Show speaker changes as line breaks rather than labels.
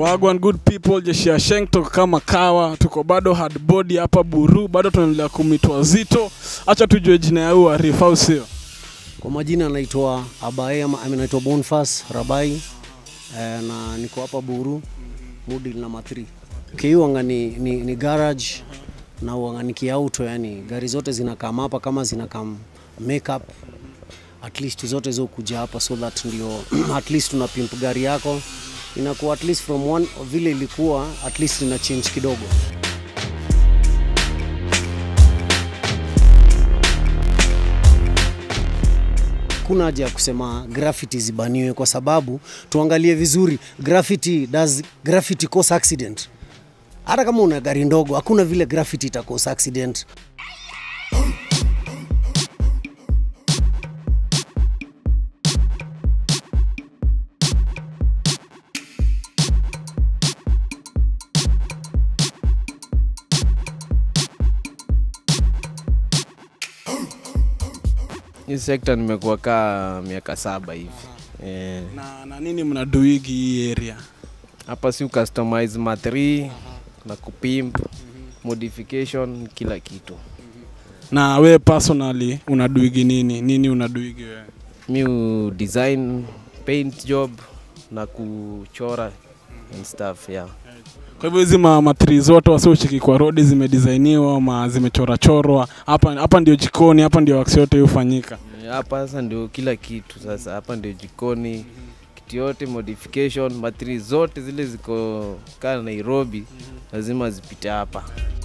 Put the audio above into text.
Wagwan good people, jeshi ya Sheng toka kama kawa, tuko bado hard body hapa Buru, bado tunaendelea kumitwa zito. Acha tujue jina ya huyu Arif, au sio?
Kwa majina anaitwa Abae ama ama naitwa Bonfas Rabai eh, na niko hapa Buru Mudil namba 3. Okay, wanga ni, ni, ni garage na wanga ni kiauto, yani gari zote zinakam hapa kama zinakam makeup at least zote zo kuja hapa so that ndio at least tuna pimp gari yako inakuwa at least from one vile ilikuwa at least ina change kidogo. kuna haja ya kusema graffiti zibaniwe kwa sababu tuangalie vizuri graffiti does graffiti cause accident hata kama una gari ndogo hakuna vile graffiti ita cause accident
Hii sekta nimekuwa kaa miaka saba hivi Eh,
Na, na nini mnaduigi hii area?
hapa si customize ma3 na kupimp modification kila kitu
Na we personally unaduigi nini? Nini unaduigi wewe?
mi u design paint job na kuchora and stuff yeah.
Kwa hivyo hizi ma- matri zote wasiochiki kwa rodi zimedesainiwa ama zimechorachorwa hapa hapa ndio jikoni, hapa ndio wax yote hufanyika.
Eh, hapa sasa ndio kila kitu sasa hapa ndio jikoni kitu yote modification matri zote zile ziko kaa nairobi lazima zipite hapa